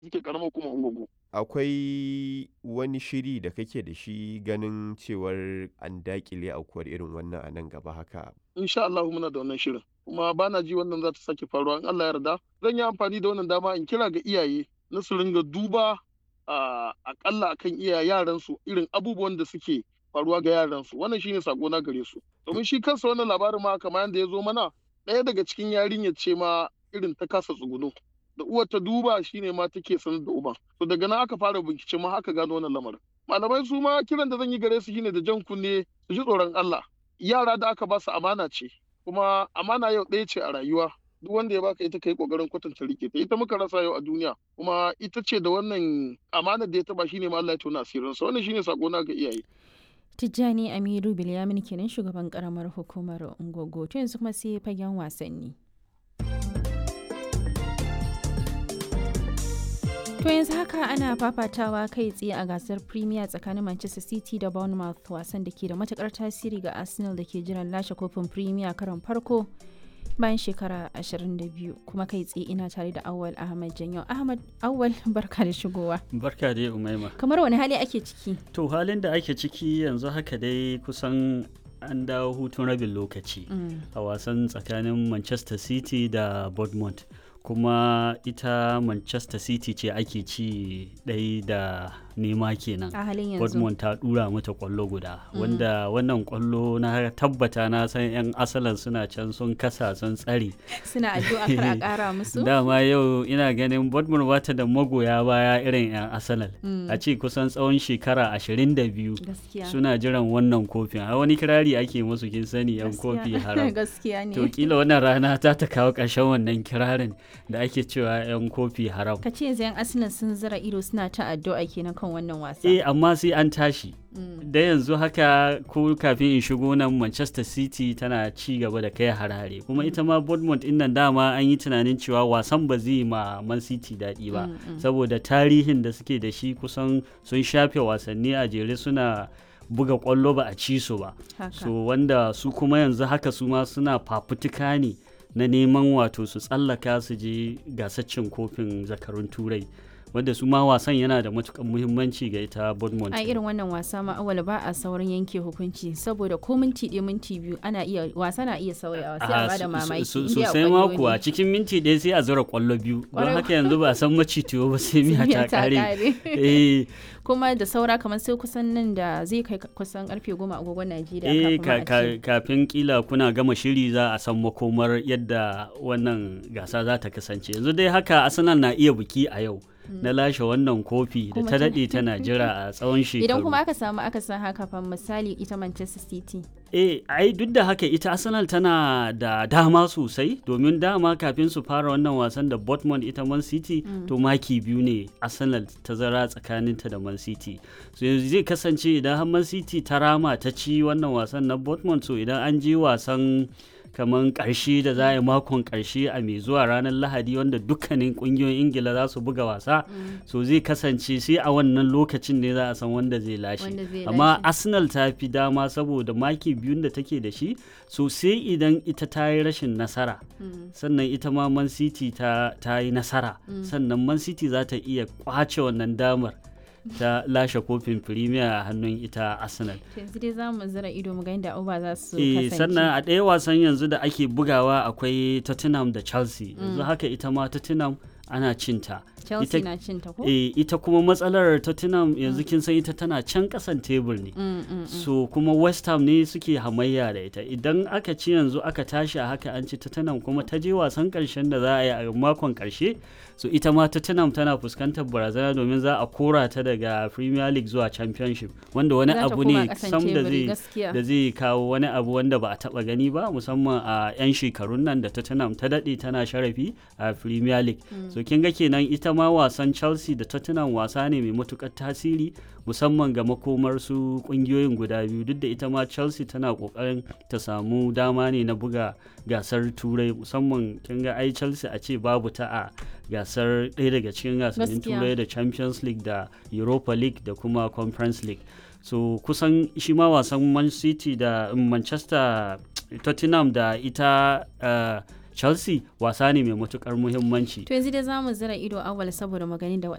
suke karamar kuma ungogo akwai wani shiri da kake da shi ganin cewar an dakile aukuwar irin wannan a nan gaba haka insha Allah muna da wannan shirin kuma bana ji wannan za ta sake faruwa in Allah ya yarda zan yi amfani da wannan dama in kira ga iyaye na su ringa duba a akalla akan iya yaran su irin abubuwan da suke faruwa ga yaran su wannan shine sako na gare su domin shi kansa wannan labarin ma kamar yadda ya zo mana ɗaya daga cikin yarinyar ce ma irin ta kasa tsuguno da uwar ta duba shine ma take sanar da uban to daga nan aka fara bincike ma aka gano wannan lamarin malamai su ma kiran da zan yi gare su shine da jan kunne su ji tsoron Allah yara da aka ba su amana ce kuma amana yau ɗaya ce a rayuwa duk wanda ya baka ita kai kokarin kwatanta rike ta ita muka rasa yau a duniya kuma ita ce da wannan amana da ya taba shine ma Allah ya tona asirin sa wannan shine sako na ga iyaye Tijjani Amiru Bilyamin kenan shugaban karamar hukumar Ungogo to yanzu kuma sai fagen wasanni. To yanzu haka ana fafatawa kai tsaye a gasar Premier tsakanin Manchester City da Bournemouth wasan da ke da matukar tasiri ga Arsenal da ke jiran lashe kofin Premier karon farko bayan shekara 22 kuma kai tsaye ina tare da Awal Ahmad Janyo. Ahmad Awal barka da shigowa. Barka dai Umaima. Kamar wani hali ake ciki? To halin da ake ciki yanzu haka dai kusan an dawo hutun rabin lokaci a wasan tsakanin Manchester City da Bournemouth. kuma ita manchester city ce ake ci ɗai da nema kenan a halin yanzu Dortmund ta dura mata kwallo guda wanda wannan kwallo na tabbata na san yan asalan suna can sun kasa sun tsare suna addu'a kar a kara musu dama yau ina ganin Dortmund bata da magoya baya irin yan asalal a ce kusan tsawon shekara 22 suna jiran wannan kofin a wani kirari ake musu kin sani yan kofi haram gaskiya ne to kila wannan rana ta ta kawo ƙarshen wannan kirarin da ake cewa yan kofi haram ka ce yanzu yan asalin sun zira ido suna ta addu'a kenan kan wannan wasa. Eh amma sai an tashi. Da yanzu haka ko kafin in shigo nan Manchester City tana ci gaba da kai harare kuma ita ma Bournemouth din nan dama an yi tunanin cewa wasan ba zai ma Man City daɗi ba saboda tarihin da suke da shi kusan sun shafe wasanni a jere suna buga kwallo ba a ci su ba. So wanda su kuma yanzu haka su ma suna fafutuka ne na neman wato su tsallaka su je gasaccin kofin zakarun turai. wanda su ma wasan yana da matukan muhimmanci ga ita Bournemouth. A irin wannan wasa ma awal ba a saurin yanke hukunci saboda ko minti ɗaya minti biyu ana iya wasa na iya sauyawa sai a bada mamaki. Sosai ma kuwa cikin minti ɗaya sai a zura kwallo biyu don haka yanzu ba san macitiyo ba sai miya ta kare. Kuma da saura kamar sai kusan nan da zai kai kusan karfe goma agogon Najeriya kafin kafin kila kuna gama shiri za a san makomar yadda wannan gasa za ta kasance yanzu dai haka Arsenal na iya biki a yau. na lashe wannan kofi da ta daɗe tana jira a tsawon shekaru. Idan kuma aka samu aka san haka fa misali ita Manchester City. Eh, ai duk da haka ita Arsenal tana da dama sosai domin dama kafin su fara wannan wasan da Dortmund ita Man City mm. to maki biyu ne Arsenal ta zara tsakaninta da Man City. So yanzu zai kasance idan har Man City ta rama ta ci wannan wasan na Dortmund so idan an je wasan kamar karshe da za a yi makon karshe a mai zuwa ranar lahadi wanda dukkanin kungiyoyin ingila za su buga wasa so zai kasance sai a wannan lokacin ne za a san wanda zai lashe amma arsenal ta fi dama saboda maki biyun da take da shi so sai idan ita ta yi rashin nasara sannan ita ma man city ta yi nasara sannan man city za ta iya kwace wannan damar ta lashe kofin premier a hannun ita arsenal yanzu dai za mu zira ido mu ga inda uba za su kasance sannan a ɗaya wasan yanzu da ake bugawa akwai tottenham da chelsea yanzu haka ita ma tottenham ana cinta Chelsea ita, na cinta ko? Eh, ita kuma matsalar Tottenham yanzu kin san ita tana can kasan tebur ne. Mm, mm, so kuma West Ham ne suke hamayya da ita. Idan aka ci yanzu aka tashi a haka an ci Tottenham kuma ta je wasan karshen da za a yi a makon karshe. So ita ma Tottenham tana fuskantar barazana domin za a kora ta daga Premier League zuwa Championship wanda wani abu ne sam da zai da zai kawo wani abu wanda ba a taba gani ba musamman a 'yan shekarun nan da Tottenham ta dade tana sharafi a Premier League. Mm. So kin ga kenan ita ma wasan chelsea da tottenham wasa ne mai matukar tasiri musamman ga makomar su kungiyoyin guda biyu duk da ita ma chelsea tana kokarin ta samu dama ne na buga gasar turai musamman kin ga ai chelsea a ce babu ta a gasar ɗaya daga cikin gasannin turai da champions league da europa league da kuma conference league so kusan shi ma wasan man city da manchester tottenham da ita uh, chelsea wasa ne mai matukar muhimmanci to yanzu dai za mu zira ido awal saboda magani da